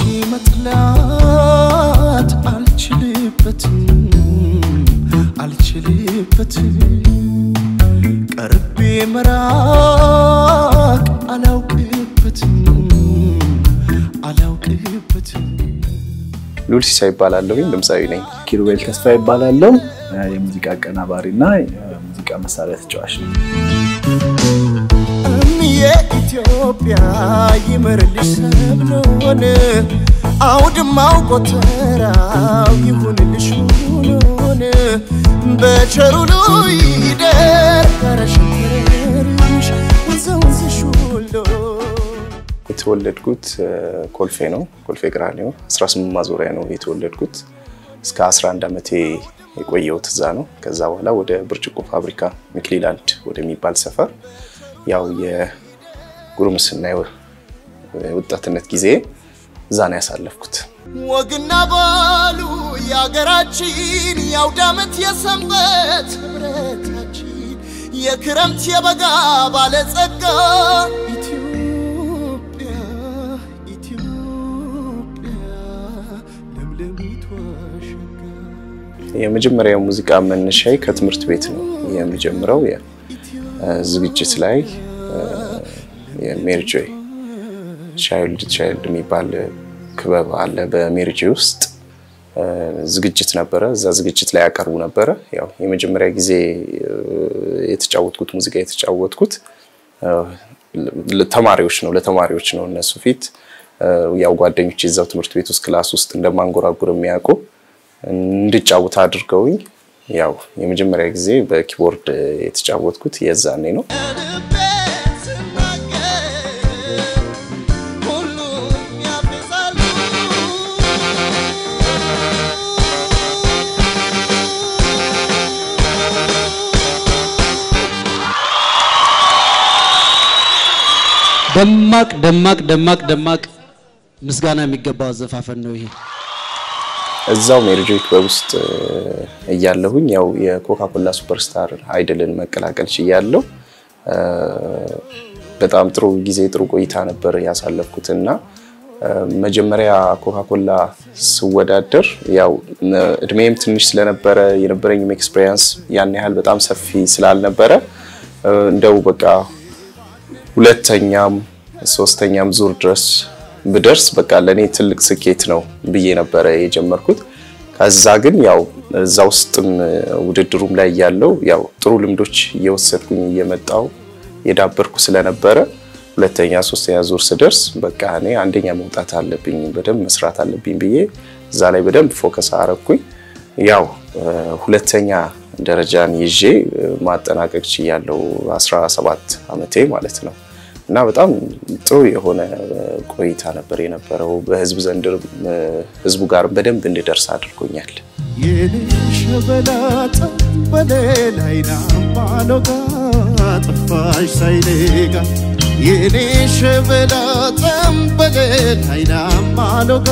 መጥላት አልችልበትም አልችልበትም ቀርቤ መራቅ አላውቅበትም አላውቅበትም ሉል ሲሳይ ይባላለሁኝ። ድምፃዊ ነኝ። ኪሩቤል ተስፋ ይባላለው የሙዚቃ አቀናባሪና የሙዚቃ መሳሪያ ተጫዋች ነው። እምዬ ኢትዮጵያ ይመርልሽ ሰብሎን አውድማው ጎተራው ይሁንልሽ ሁሉን በቸሩ ይደር ረሸረርሽ ወንዘ ወንዝሽ ሁሉ የተወለድኩት እ፣ ኮልፌ ነው። ኮልፌ ቀራኒዮ 18 ማዞሪያ ነው የተወለድኩት። እስከ 11 ዓመቴ የቆየሁት እዛ ነው። ከዛ በኋላ ወደ ብርጭቆ ፋብሪካ ሚክሊላንድ ወደሚባል ሰፈር ያው የጉርምስና የወ- የወጣትነት ጊዜ እዛ ነው ያሳለፍኩት። ወግና ባሉ የአገራችን የአውደ ዓመት የሰንበት ህብረታችን የክረምት የበጋ ባለጸጋ ኢትዮጵያ ኢትዮጵያ ለምለሚቷ ሸጋ የመጀመሪያው ሙዚቃ መነሻዬ ከትምህርት ቤት ነው የሚጀምረው። የ- እ፣ ዝግጅት ላይ የሜሪ ጆይ ቻይልድ ቻይልድ የሚባል ክበብ አለ በሜሪ ጆይ ውስጥ እ፣ ዝግጅት ነበረ። እዛ ዝግጅት ላይ ያቀርቡ ነበረ። ያው የመጀመሪያ ጊዜ እ፣ የተጫወትኩት ሙዚቃ የተጫወትኩት እ፣ ለ- ተማሪዎች ነው ለተማሪዎች ነው እነሱ ፊት እ፣ ያው ጓደኞች የዛው ትምህርት ቤት ውስጥ ክላስ ውስጥ እንደማንጎራጉር የሚያውቁ እንድጫወት አድርገውኝ ያው የመጀመሪያ ጊዜ በኪቦርድ የተጫወትኩት የዛኔ ነው። ልቤን ስናገር ሁሉም ያፌዛሉ። ደማቅ ደማቅ ደማቅ ደማቅ ምስጋና የሚገባው አዘፋፈን ነው ይሄ። እዛው ሜሪጆይ ክበብ ውስጥ እ፣ እያለሁኝ ያው የኮካኮላ ሱፐርስታር አይድልን መቀላቀል ችያለሁ። እ፣ በጣም ጥሩ ጊዜ ጥሩ ቆይታ ነበር ያሳለፍኩት እና እ፣ መጀመሪያ ኮካኮላ ስወዳደር ያው እ፣ እድሜም ትንሽ ስለነበረ የነበረኝም ኤክስፔሪንስ ያን ያህል በጣም ሰፊ ስላልነበረ እ፣ እንደው በቃ ሁለተኛም ሶስተኛም ዙር ድረስ ብደርስ በቃ ለእኔ ትልቅ ስኬት ነው ብዬ ነበረ የጀመርኩት። ከዛ ግን ያው እዛ ውስጥም ውድድሩም ላይ ያለው ያው ጥሩ ልምዶች እየወሰድኩኝ እየመጣው የዳበርኩ ስለነበረ ሁለተኛ ሶስተኛ ዙር ስደርስ በቃ እኔ አንደኛ መውጣት አለብኝ በደንብ መስራት አለብኝ ብዬ እዛ ላይ በደንብ ፎከስ አረኩኝ። ያው እ፣ ሁለተኛ ደረጃን ይዤ እ፣ ማጠናቀቅ ችያለሁ 17 ዓመቴ ማለት ነው። እና በጣም ጥሩ የሆነ እ፣ ቆይታ ነበር የነበረው። በህዝብ ዘንድ እ፣ ህዝቡ ጋር በደንብ እንድደርስ አድርጎኛል። የሸበላ ጠበሌላይና ባሎጋ ጠፋሽ ሳይሌጋ የኔ ሸበላ ጠንበሌላይና ባሎጋ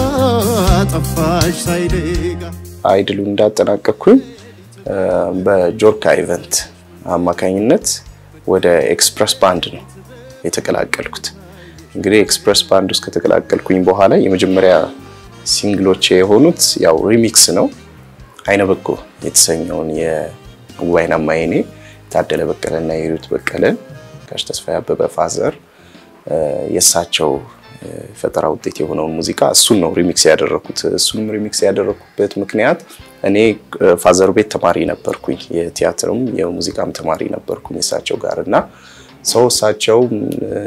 ጠፋሽ ሳይሌጋ አይድሉ እንዳጠናቀቅኩኝ እ፣ በጆርካ ኢቨንት አማካኝነት ወደ ኤክስፕረስ ባንድ ነው የተቀላቀልኩት። እንግዲህ ኤክስፕረስ ባንድ ውስጥ ከተቀላቀልኩኝ በኋላ የመጀመሪያ ሲንግሎች የሆኑት ያው ሪሚክስ ነው። አይነ በጎ የተሰኘውን የጉባኤና ማይኔ ታደለ በቀለና የሂሩት በቀለን ጋሽ ተስፋዬ አበበ ፋዘር እ፣ የእሳቸው እ፣ ፈጠራ ውጤት የሆነውን ሙዚቃ እሱን ነው ሪሚክስ ያደረኩት። እሱንም ሪሚክስ ያደረኩበት ምክንያት እኔ እ፣ ፋዘር ቤት ተማሪ ነበርኩኝ፣ የቲያትርም የሙዚቃም ተማሪ ነበርኩኝ እሳቸው ጋር እና ሰው እሳቸው እ፣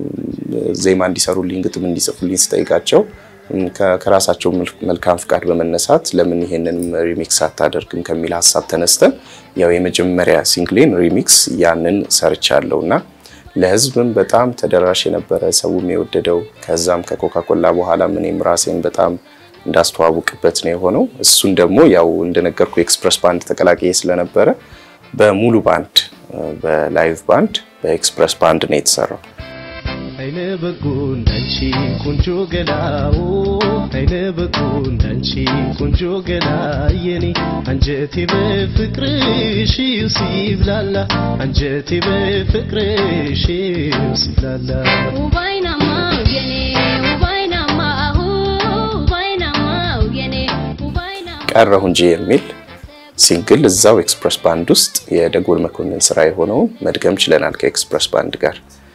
ዜማ እንዲሰሩልኝ ግጥም እንዲጽፉልኝ ስጠይቃቸው እም፣ ከ- ከራሳቸው መል- መልካም ፍቃድ በመነሳት ለምን ይሄንን ሪሚክስ አታደርግም ከሚል ሀሳብ ተነስተን ያው የመጀመሪያ ሲንግሌን ሪሚክስ ያንን ሰርቻለሁ እና ለህዝብም በጣም ተደራሽ የነበረ ሰውም የወደደው ከዛም ከኮካኮላ በኋላ እኔም ራሴን በጣም እንዳስተዋውቅበት ነው የሆነው። እሱን ደግሞ ያው እንደነገርኩ ኤክስፕረስ ባንድ ተቀላቅዬ ስለነበረ በሙሉ ባንድ በላይቭ ባንድ በኤክስፕረስ ባንድ ነው የተሰራው። አይነ በጎ እንዳንቺ ቆንጆ ገላው አይነ በጎ እንዳንቺ ቆንጆ ገላ የኔ አንጀቴ በፍቅርሽ ሲብላላ አንጀቴ በፍቅርሽ ሲብላላ ውባይናማ የኔ ውባይናማ ቀረሁ እንጂ የሚል ሲንግል እዛው ኤክስፕረስ ባንድ ውስጥ የደጎል መኮንን ስራ የሆነውን መድገም ችለናል ከኤክስፕረስ ባንድ ጋር።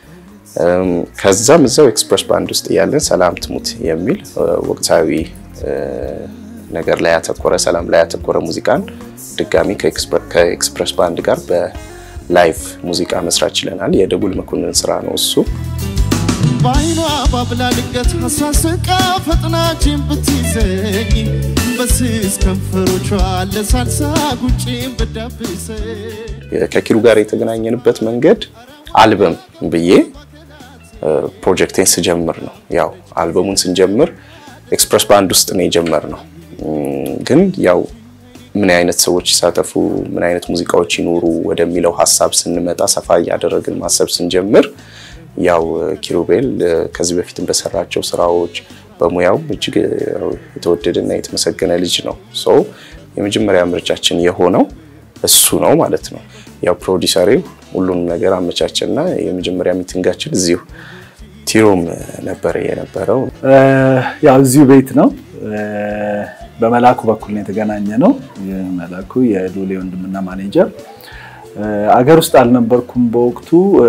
ከዛም እዛው ኤክስፕረስ ባንድ ውስጥ እያለን ሰላም ትሙት የሚል ወቅታዊ ነገር ላይ ያተኮረ ሰላም ላይ ያተኮረ ሙዚቃን ድጋሚ ከኤክስፕረስ ባንድ ጋር በላይቭ ሙዚቃ መስራት ችለናል። የደጉል መኮንን ስራ ነው እሱ። በአይኗ ባብላ ልቀት ሀሳስቃ ፈጥናችን ብትይዘኝ በስስ ከንፈሮቿ ለሳልሳ ጉጭን ብዳብሰኝ ከኪሩ ጋር የተገናኘንበት መንገድ አልበም ብዬ ፕሮጀክቴን ስጀምር ነው። ያው አልበሙን ስንጀምር ኤክስፕረስ ባንድ ውስጥ ነው የጀመርነው። ግን ያው ምን አይነት ሰዎች ይሳተፉ፣ ምን አይነት ሙዚቃዎች ይኖሩ ወደሚለው ሀሳብ ስንመጣ ሰፋ እያደረግን ማሰብ ስንጀምር ያው ኪሩቤል ከዚህ በፊትም በሰራቸው ስራዎች በሙያው እጅግ የተወደደና የተመሰገነ ልጅ ነው። ሶ የመጀመሪያ ምርጫችን የሆነው እሱ ነው ማለት ነው። ያው ፕሮዲሰሬው ሁሉንም ነገር አመቻቸና የመጀመሪያ ሚቲንጋችን እዚሁ ቲሮም ነበረ የነበረው። ያው እዚሁ ቤት ነው። በመላኩ በኩል ነው የተገናኘ ነው። የመላኩ የሉሌ ወንድምና ማኔጀር አገር ውስጥ አልነበርኩም በወቅቱ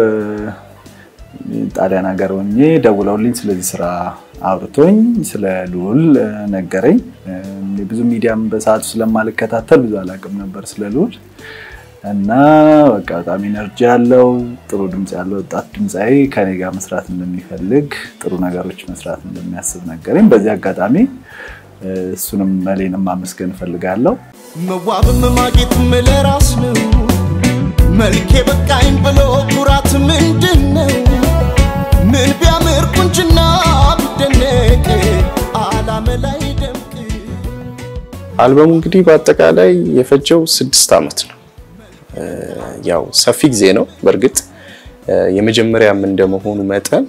ጣሊያን ሀገር ሆኜ ደውለውልኝ ስለዚህ ስራ አውርቶኝ ስለ ልዑል ነገረኝ። ብዙ ሚዲያም በሰዓቱ ስለማልከታተል ብዙ አላውቅም ነበር ስለ ልዑል እና በቃ በጣም ኢነርጂ ያለው ጥሩ ድምፅ ያለው ወጣት ድምፃዊ ከኔ ጋር መስራት እንደሚፈልግ ጥሩ ነገሮች መስራት እንደሚያስብ ነገረኝ። በዚህ አጋጣሚ እሱንም መሌንም ማመስገን እፈልጋለሁ። መዋብም ማጌጥም ለራስ ነው። መልኬ በቃኝ ብሎ ኩራት ምንድን ነው? ምን ቢያምር ቁንጅና ቢደነቅ አላመ ላይ ደምቅ አልበሙ እንግዲህ በአጠቃላይ የፈጀው ስድስት ዓመት ነው። ያው ሰፊ ጊዜ ነው። በእርግጥ የመጀመሪያም እንደመሆኑ መጠን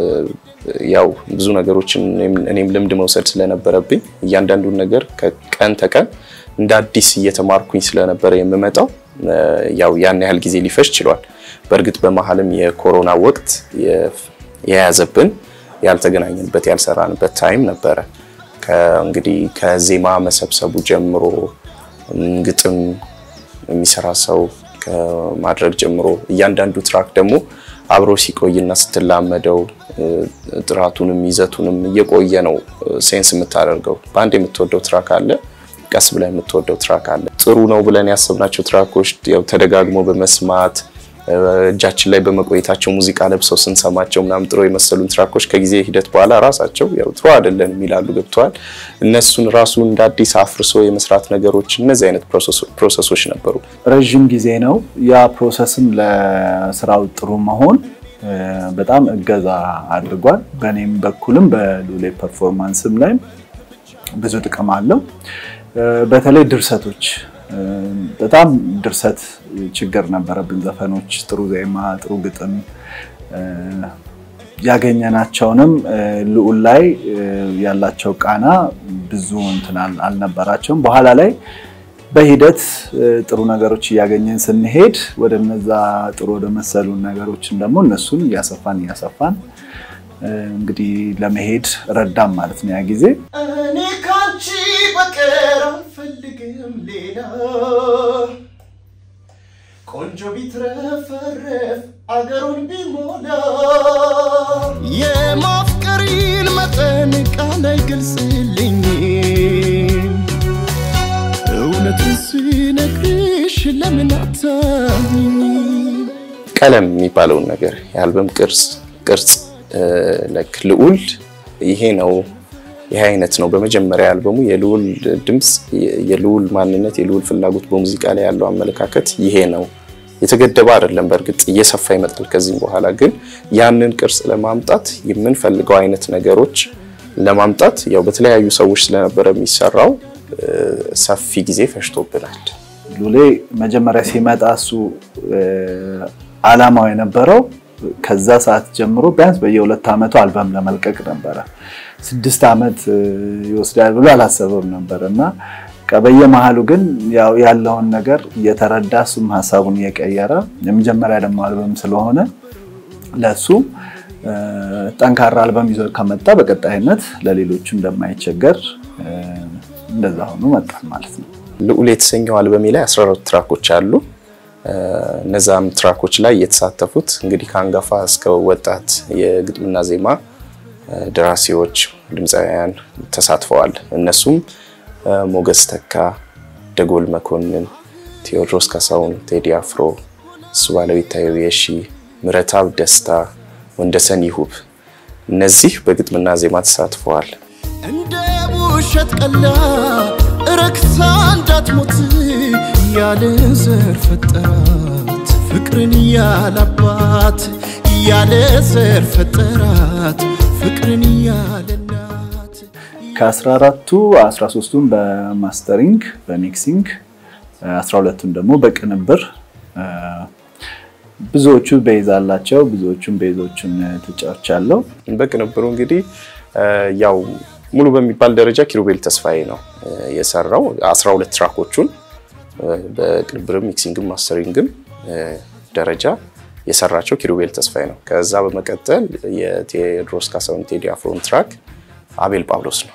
ያው ብዙ ነገሮችን እኔም ልምድ መውሰድ ስለነበረብኝ እያንዳንዱን ነገር ከቀን ተቀን እንደ አዲስ እየተማርኩኝ ስለነበረ የምመጣው ያው ያን ያህል ጊዜ ሊፈጅ ችሏል። በእርግጥ በመሀልም የኮሮና ወቅት የያዘብን ያልተገናኘንበት ያልሰራንበት ታይም ነበረ። እንግዲህ ከዜማ መሰብሰቡ ጀምሮ ግጥም የሚሰራ ሰው ከማድረግ ጀምሮ እያንዳንዱ ትራክ ደግሞ አብሮ ሲቆይና ስትላመደው ጥራቱንም ይዘቱንም እየቆየ ነው ሴንስ የምታደርገው። በአንድ የምትወደው ትራክ አለ፣ ቀስ ብላ የምትወደው ትራክ አለ። ጥሩ ነው ብለን ያሰብናቸው ትራኮች ያው ተደጋግሞ በመስማት እጃችን ላይ በመቆየታቸው ሙዚቃ ለብሰው ስንሰማቸው ምናምን ጥሩ የመሰሉን ትራኮች ከጊዜ ሂደት በኋላ ራሳቸው ያው ጥሩ አይደለም ይላሉ። ገብተዋል። እነሱን ራሱ እንደ አዲስ አፍርሶ የመስራት ነገሮች እነዚህ አይነት ፕሮሰሶች ነበሩ። ረዥም ጊዜ ነው። ያ ፕሮሰስም ለስራው ጥሩ መሆን በጣም እገዛ አድርጓል። በእኔም በኩልም በሉሌ ፐርፎርማንስም ላይ ብዙ ጥቅም አለው። በተለይ ድርሰቶች በጣም ድርሰት ችግር ነበረብን። ዘፈኖች ጥሩ ዜማ፣ ጥሩ ግጥም ያገኘናቸውንም ልዑል ላይ ያላቸው ቃና ብዙ እንትን አልነበራቸውም። በኋላ ላይ በሂደት ጥሩ ነገሮች እያገኘን ስንሄድ ወደ እነዛ ጥሩ ወደ መሰሉን ነገሮችን ደግሞ እነሱን እያሰፋን እያሰፋን እንግዲህ ለመሄድ ረዳም ማለት ነው ያ ጊዜ እኔ ካንቺ በቀር አልፈልግም ሌላ ቆንጆ ቢትረፈረፍ አገሩን ቢሞላ የማፍቀሪን መጠን ቃል አይገልጽልኝም እውነቱን ስነግርሽ ለምን አታምኚኝ ቀለም የሚባለውን ነገር የአልበም ቅርጽ ቅርጽ ለክ ልዑል ይሄ ነው ይሄ አይነት ነው። በመጀመሪያ አልበሙ የልዑል ድምፅ፣ የልዑል ማንነት፣ የልዑል ፍላጎት በሙዚቃ ላይ ያለው አመለካከት ይሄ ነው። የተገደበ አይደለም። በእርግጥ እየሰፋ ይመጣል ከዚህም በኋላ ግን ያንን ቅርጽ ለማምጣት የምንፈልገው አይነት ነገሮች ለማምጣት ያው በተለያዩ ሰዎች ስለነበረ የሚሰራው ሰፊ ጊዜ ፈጅቶብናል። ሉሌ መጀመሪያ ሲመጣ እሱ አላማው የነበረው ከዛ ሰዓት ጀምሮ ቢያንስ በየሁለት ዓመቱ አልበም ለመልቀቅ ነበረ። ስድስት ዓመት ይወስዳል ብሎ አላሰበም ነበር እና በየመሀሉ ግን ያው ያለውን ነገር እየተረዳ እሱም ሀሳቡን እየቀየረ የመጀመሪያ ደግሞ አልበም ስለሆነ ለእሱ ጠንካራ አልበም ይዞ ከመጣ በቀጣይነት ለሌሎቹ እንደማይቸገር እንደዛ ሆኖ መጣን ማለት ነው። ልዑል የተሰኘው አልበሜ ላይ 14 ትራኮች አሉ። እነዛም ትራኮች ላይ የተሳተፉት እንግዲህ ከአንጋፋ እስከ ወጣት የግጥምና ዜማ ደራሲዎች፣ ድምፃውያን ተሳትፈዋል። እነሱም ሞገስ ተካ፣ ደጎል መኮንን፣ ቴዎድሮስ ካሳሁን፣ ቴዲ አፍሮ፣ እሱ ባለው ይታየው የሺ፣ ምረታብ ደስታ፣ ወንደሰን ይሁብ እነዚህ በግጥምና ዜማ ተሳትፈዋል። እንደ ውሸት ቀላ ረክሳ እንዳትሞት ያለ ዘር ፈጠራት ፍቅርን ያላባት ያለ ዘር ፈጠራት ፍቅርን ያለ እናት ከ14ቱ 13ቱን በማስተሪንግ በሚክሲንግ 12ቱን ደግሞ በቅንብር ብዙዎቹ ቤዝ አላቸው። ብዙዎቹን ቤዞቹን ተጫውቻለሁ። በቅንብሩ እንግዲህ ያው ሙሉ በሚባል ደረጃ ኪሩቤል ተስፋዬ ነው የሰራው 12 ትራኮቹን በቅንብርም ሚክሲንግም ማስተሪንግም ደረጃ የሰራቸው ኪሩቤል ተስፋዬ ነው። ከዛ በመቀጠል የቴዎድሮስ ካሳሁን ቴዲ አፍሮን ትራክ አቤል ጳውሎስ ነው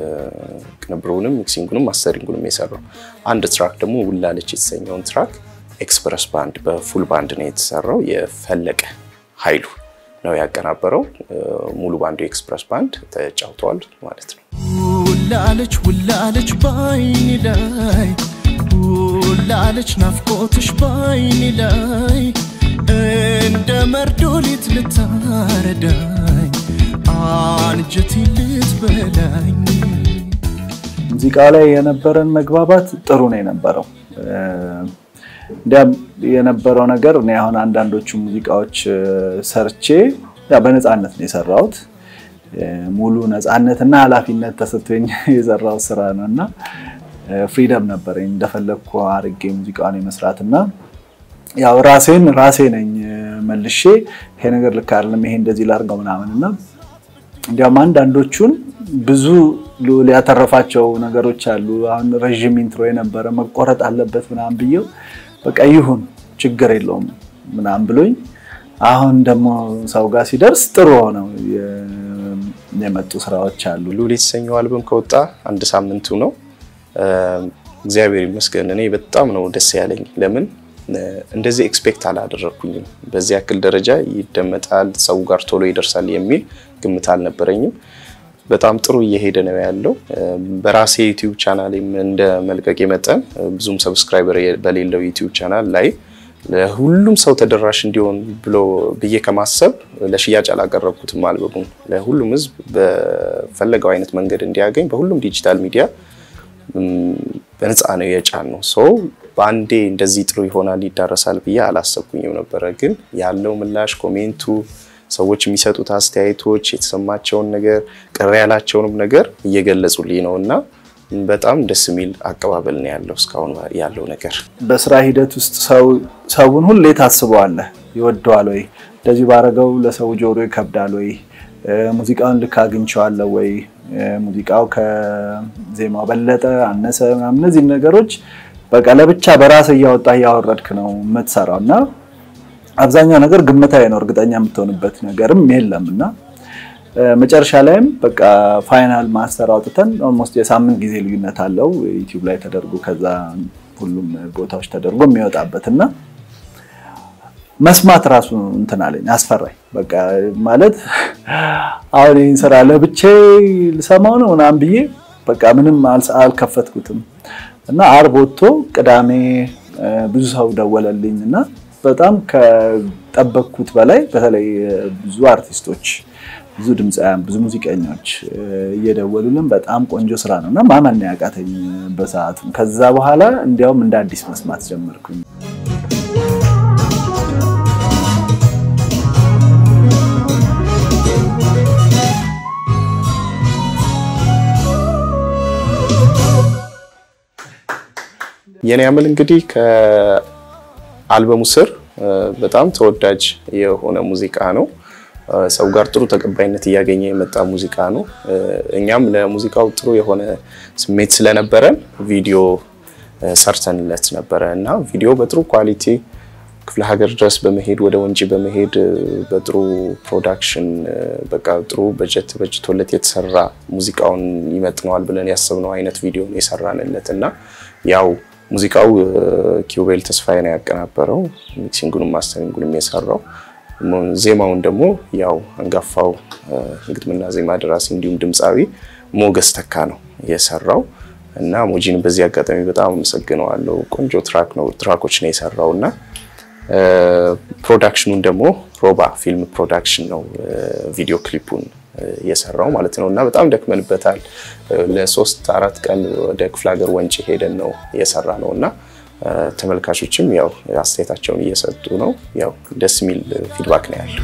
ቅንብሩንም ሚክሲንጉንም ማስተሪንጉንም የሰራው። አንድ ትራክ ደግሞ ውላለች የተሰኘውን ትራክ ኤክስፕረስ ባንድ በፉል ባንድ ነው የተሰራው። የፈለቀ ኃይሉ ነው ያቀናበረው። ሙሉ ባንዱ የኤክስፕረስ ባንድ ተጫውተዋል ማለት ነው። ውላለች ውላለች ባይኔ ላይ ውላለች ናፍቆትሽ ባይኔ ላይ እንደ መርዶሊት ልታረዳኝ አንጀቴ ልትበላኝ ሙዚቃ ላይ የነበረን መግባባት ጥሩ ነው የነበረው። እንዲያም የነበረው ነገር እኔ አሁን አንዳንዶቹ ሙዚቃዎች ሰርቼ በነፃነት ነው የሰራሁት። ሙሉ ነፃነትና ኃላፊነት ተሰጥቶኝ የሰራው ስራ ነው እና ፍሪደም ነበረኝ እንደፈለግኩ አድርጌ ሙዚቃውን የመስራት እና ያው ራሴን ራሴ ነኝ መልሼ ይሄ ነገር ልክ አይደለም፣ ይሄ እንደዚህ ላድርገው ምናምን እና እንዲያውም አንዳንዶቹን ብዙ ሊያተረፋቸው ነገሮች አሉ። አሁን ረዥም ኢንትሮ የነበረ መቆረጥ አለበት ምናምን ብዬው በቃ ይሁን ችግር የለውም ምናምን ብሎኝ አሁን ደግሞ ሰው ጋር ሲደርስ ጥሩ ሆነው የመጡ ስራዎች አሉ። ልዑል የተሰኘው አልበም ከወጣ አንድ ሳምንቱ ነው። እግዚአብሔር ይመስገን እኔ በጣም ነው ደስ ያለኝ። ለምን እንደዚህ ኤክስፔክት አላደረግኩኝም። በዚህ ያክል ደረጃ ይደመጣል፣ ሰው ጋር ቶሎ ይደርሳል የሚል ግምት አልነበረኝም። በጣም ጥሩ እየሄደ ነው ያለው። በራሴ ዩቲዩብ ቻናል እንደ መልቀቅ መጠን ብዙም ሰብስክራይበር በሌለው ዩቲዩብ ቻናል ላይ ለሁሉም ሰው ተደራሽ እንዲሆን ብሎ ብዬ ከማሰብ ለሽያጭ አላቀረብኩትም። አልበሙን ለሁሉም ሕዝብ በፈለገው አይነት መንገድ እንዲያገኝ በሁሉም ዲጂታል ሚዲያ በነፃ ነው የጫን ነው ሰው በአንዴ እንደዚህ ጥሩ ይሆናል ይዳረሳል ብዬ አላሰብኩኝም ነበረ። ግን ያለው ምላሽ ኮሜንቱ ሰዎች የሚሰጡት አስተያየቶች የተሰማቸውን ነገር ቅር ያላቸውንም ነገር እየገለጹልኝ ነው እና በጣም ደስ የሚል አቀባበል ነው ያለው እስካሁን ያለው ነገር። በስራ ሂደት ውስጥ ሰውን ሁሌ ታስበዋለህ። ይወደዋል ወይ? እንደዚህ ባረገው ለሰው ጆሮ ይከብዳል ወይ? ሙዚቃውን ልክ አግኝቼዋለሁ ወይ? ሙዚቃው ከዜማው በለጠ አነሰ? ምናምን እነዚህ ነገሮች በቃ ለብቻ በራስ እያወጣ እያወረድክ ነው የምትሰራው እና አብዛኛው ነገር ግምታዊ ነው። እርግጠኛ የምትሆንበት ነገርም የለም እና መጨረሻ ላይም በቃ ፋይናል ማስተር አውጥተን ኦልሞስት የሳምንት ጊዜ ልዩነት አለው ዩቲዩብ ላይ ተደርጎ ከዛ ሁሉም ቦታዎች ተደርጎ የሚወጣበት እና መስማት ራሱ እንትን አለኝ አስፈራኝ። በቃ ማለት አሁን ይህን ስራ ለብቼ ልሰማው ነው ምናምን ብዬ በቃ ምንም አልከፈትኩትም እና አርብ ወጥቶ ቅዳሜ ብዙ ሰው ደወለልኝ እና በጣም ከጠበቅኩት በላይ በተለይ ብዙ አርቲስቶች፣ ብዙ ድምፃውያን፣ ብዙ ሙዚቀኞች እየደወሉልን በጣም ቆንጆ ስራ ነው እና ማመን ያቃተኝ በሰዓቱ። ከዛ በኋላ እንዲያውም እንደ አዲስ መስማት ጀመርኩኝ። የኔ አምል እንግዲህ ከአልበሙ ስር በጣም ተወዳጅ የሆነ ሙዚቃ ነው። ሰው ጋር ጥሩ ተቀባይነት እያገኘ የመጣ ሙዚቃ ነው። እኛም ለሙዚቃው ጥሩ የሆነ ስሜት ስለነበረን ቪዲዮ ሰርተንለት ነበረ እና ቪዲዮ በጥሩ ኳሊቲ ክፍለ ሀገር ድረስ በመሄድ ወደ ወንጪ በመሄድ በጥሩ ፕሮዳክሽን በቃ ጥሩ በጀት በጅቶለት የተሰራ ሙዚቃውን ይመጥነዋል ብለን ያሰብነው አይነት ቪዲዮ ነው የሰራንለት እና ያው ሙዚቃው ኪውቤል ተስፋዬ ነው ያቀናበረው፣ ሚክሲንጉንም ማስተሪንጉንም የሰራው። ዜማውን ደግሞ ያው አንጋፋው ግጥምና ዜማ ደራሲ እንዲሁም ድምፃዊ ሞገስ ተካ ነው የሰራው እና ሞጂን በዚህ አጋጣሚ በጣም አመሰግነዋለሁ። ቆንጆ ትራክ ነው ትራኮች ነው የሰራው እና ፕሮዳክሽኑን ደግሞ ሮባ ፊልም ፕሮዳክሽን ነው ቪዲዮ ክሊፑን የሰራው ማለት ነው እና በጣም ደክመንበታል። ለሶስት አራት ቀን ወደ ክፍለ ሀገር ወንጪ ሄደን ነው የሰራ ነው እና ተመልካቾችም ያው አስተያየታቸውን እየሰጡ ነው። ያው ደስ የሚል ፊድባክ ነው ያለው።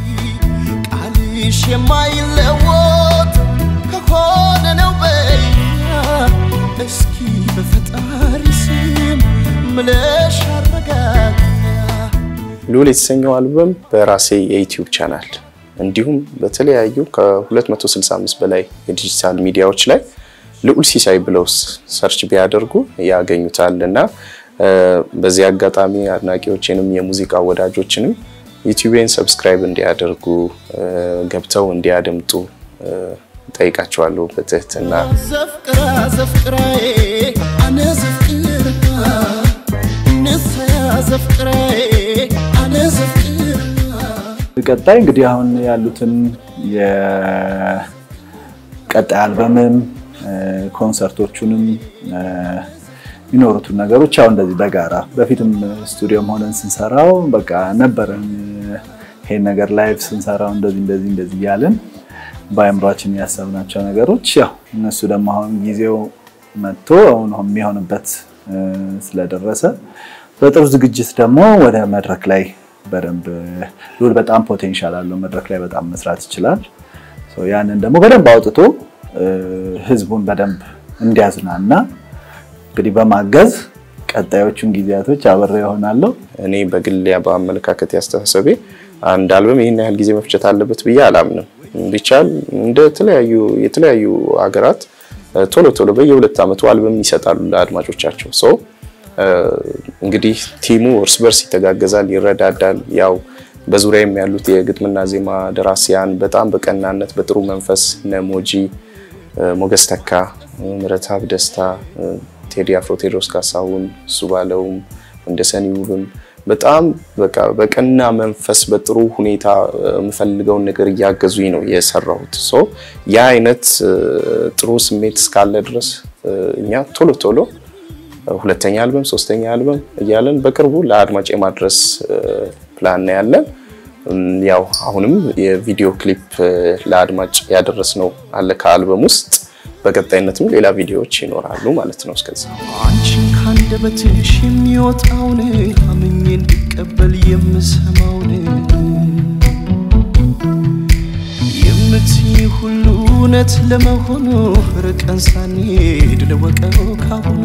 ቃልሽ የማይለወጥ ከሆነ ነው በይኛ እስኪ በፈጣሪ ስም ምለሽ አረጋጋ ልዑል የተሰኘው አልበም በራሴ የዩቲዩብ ቻናል እንዲሁም በተለያዩ ከ265 በላይ የዲጂታል ሚዲያዎች ላይ ልዑል ሲሳይ ብለው ሰርች ቢያደርጉ ያገኙታል እና በዚህ አጋጣሚ አድናቂዎችንም የሙዚቃ ወዳጆችንም ዩቲዩቤን ሰብስክራይብ እንዲያደርጉ ገብተው እንዲያደምጡ ጠይቃቸዋለሁ በትህትና። ዘፍቅራ ዘፍቅራዬ አነ ዘፍቅራ ንሰያ ዘፍቅራዬ አነ ዘፍቅራ ቀጣይ እንግዲህ አሁን ያሉትን የቀጣይ አልበምም ኮንሰርቶቹንም የሚኖሩትን ነገሮች አሁን እንደዚህ በጋራ በፊትም ስቱዲዮም ሆነን ስንሰራው በቃ ነበረን ይሄን ነገር ላይቭ ስንሰራው እንደዚህ እንደዚህ እንደዚህ እያለን በአእምሯችን ያሰብናቸው ነገሮች ያው እነሱ ደግሞ አሁን ጊዜው መጥቶ አሁን የሚሆንበት ስለደረሰ በጥሩ ዝግጅት ደግሞ ወደ መድረክ ላይ በደንብ ልዑል በጣም ፖቴንሻል አለው። መድረክ ላይ በጣም መስራት ይችላል። ያንን ደግሞ በደንብ አውጥቶ ህዝቡን በደንብ እንዲያዝናና እንግዲህ በማገዝ ቀጣዮቹን ጊዜያቶች አብሬ ይሆናለሁ። እኔ በግል በአመለካከት ያስተሳሰቤ አንድ አልበም ይህን ያህል ጊዜ መፍጨት አለበት ብዬ አላምንም። ቢቻል እንደ ተለያዩ የተለያዩ ሀገራት ቶሎ ቶሎ በየሁለት ዓመቱ አልበም ይሰጣሉ ለአድማጮቻቸው። ሰው እንግዲህ ቲሙ እርስ በርስ ይተጋገዛል፣ ይረዳዳል። ያው በዙሪያም ያሉት የግጥምና ዜማ ደራሲያን በጣም በቀናነት በጥሩ መንፈስ እነ ሞጂ፣ ሞገስ ተካ፣ ምረታብ ደስታ፣ ቴዲ አፍሮ፣ ቴዎድሮስ ካሳሁን፣ እሱ ባለውም እንደ ሰኒ ውብም በጣም በቃ በቀና መንፈስ በጥሩ ሁኔታ የምፈልገውን ነገር እያገዙኝ ነው የሰራሁት። ሶ ያ አይነት ጥሩ ስሜት እስካለ ድረስ እኛ ቶሎ ቶሎ ሁለተኛ አልበም፣ ሶስተኛ አልበም እያለን በቅርቡ ለአድማጭ የማድረስ ፕላን ነው ያለን። ያው አሁንም የቪዲዮ ክሊፕ ለአድማጭ ያደረስነው አለ ከአልበም ውስጥ በቀጣይነትም ሌላ ቪዲዮዎች ይኖራሉ ማለት ነው። እስከዛ አንቺን ካንደበትሽ የሚወጣውን አምኜ እንድቀበል የምሰማውን የምትይ ሁሉ እውነት ለመሆኑ ርቀን ሳንሄድ ልወቀው ካሁኑ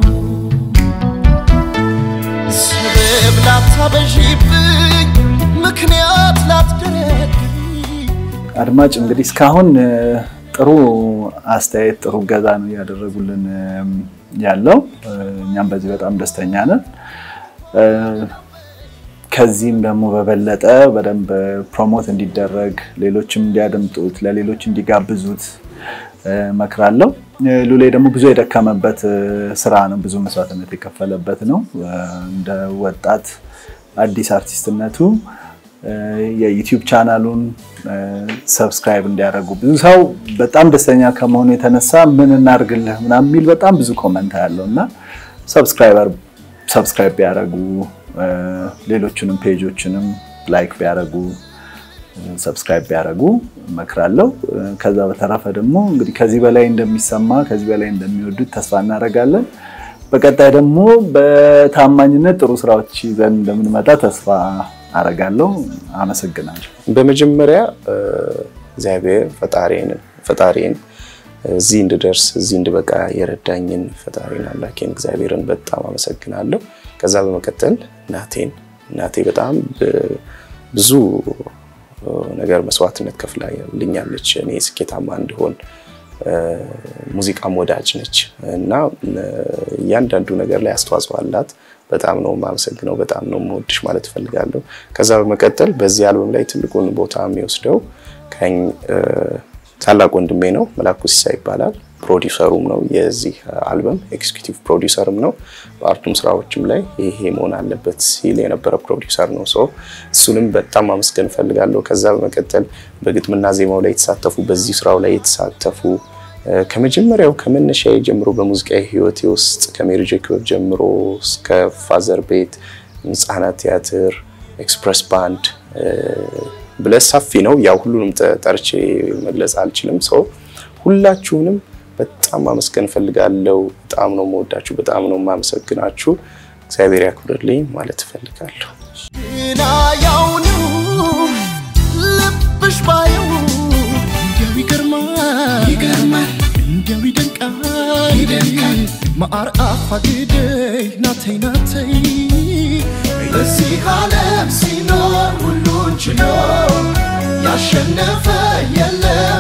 ሰበብ ላታበዢብኝ ምክንያት ላትደረድሪ አድማጭ እንግዲህ እስካሁን ጥሩ አስተያየት ጥሩ ገዛ ነው እያደረጉልን ያለው። እኛም በዚህ በጣም ደስተኛ ነን። ከዚህም ደግሞ በበለጠ በደንብ ፕሮሞት እንዲደረግ ሌሎችም እንዲያደምጡት ለሌሎች እንዲጋብዙት መክራለሁ። ሉሌ ደግሞ ብዙ የደከመበት ስራ ነው፣ ብዙ መስዋዕትነት የከፈለበት ነው። እንደ ወጣት አዲስ አርቲስትነቱ የዩቲዩብ ቻናሉን ሰብስክራይብ እንዲያደርጉ ብዙ ሰው በጣም ደስተኛ ከመሆኑ የተነሳ ምን እናድርግልህ ምናምን የሚል በጣም ብዙ ኮመንት ያለው እና ሰብስክራይበር ሰብስክራይብ ቢያደርጉ ሌሎችንም ፔጆችንም ላይክ ቢያደርጉ ሰብስክራይብ ቢያደርጉ እመክራለሁ። ከዛ በተረፈ ደግሞ እንግዲህ ከዚህ በላይ እንደሚሰማ ከዚህ በላይ እንደሚወዱት ተስፋ እናደርጋለን። በቀጣይ ደግሞ በታማኝነት ጥሩ ስራዎች ይዘን እንደምንመጣ ተስፋ አረጋለሁ። አመሰግናለሁ። በመጀመሪያ እግዚአብሔር ፈጣሪን ፈጣሪን እዚህ እንድደርስ እዚህ እንድበቃ የረዳኝን ፈጣሪን አምላኬን እግዚአብሔርን በጣም አመሰግናለሁ። ከዛ በመቀጠል እናቴን እናቴ በጣም ብዙ ነገር መስዋዕትነት ከፍላልኛለች እኔ ስኬታማ እንድሆን። ሙዚቃም ወዳጅ ነች እና እያንዳንዱ ነገር ላይ አስተዋጽኦ አላት። በጣም ነው የማመሰግነው፣ በጣም ነው የምወድሽ ማለት እፈልጋለሁ። ከዛ በመቀጠል በዚህ አልበም ላይ ትልቁን ቦታ የሚወስደው ከኝ ታላቅ ወንድሜ ነው፣ መላኩ ሲሳ ይባላል። ፕሮዲውሰሩም ነው የዚህ አልበም ኤክስኪዩቲቭ ፕሮዲውሰርም ነው። በአርቱም ስራዎችም ላይ ይሄ መሆን አለበት ሲል የነበረ ፕሮዲውሰር ነው። ሰው እሱንም በጣም ማመስገን እፈልጋለሁ። ከዛ በመቀጠል በግጥምና ዜማው ላይ የተሳተፉ በዚህ ስራው ላይ የተሳተፉ ከመጀመሪያው ከመነሻ ጀምሮ በሙዚቃ ህይወቴ ውስጥ ከሜሪ ጄ ክበብ ጀምሮ እስከ ፋዘር ቤት፣ ህጻናት ቲያትር፣ ኤክስፕረስ ባንድ ብለህ ሰፊ ነው። ያው ሁሉንም ጠርቼ መግለጽ አልችልም። ሰው ሁላችሁንም በጣም ማመስገን እፈልጋለሁ። በጣም ነው የምወዳችሁ፣ በጣም ነው የማመሰግናችሁ። እግዚአብሔር ያክብርልኝ ማለት እፈልጋለሁ። ግና ያው ነው ልብሽ ባየው እንዲያው ይገርማል ይገርማል እንዲያው ይደንቃል ይደንቃል ማር አፋግደይ ናተይ ናተይ በዚህ ዓለም ሲኖር ሁሉን ችሎ ያሸነፈ የለም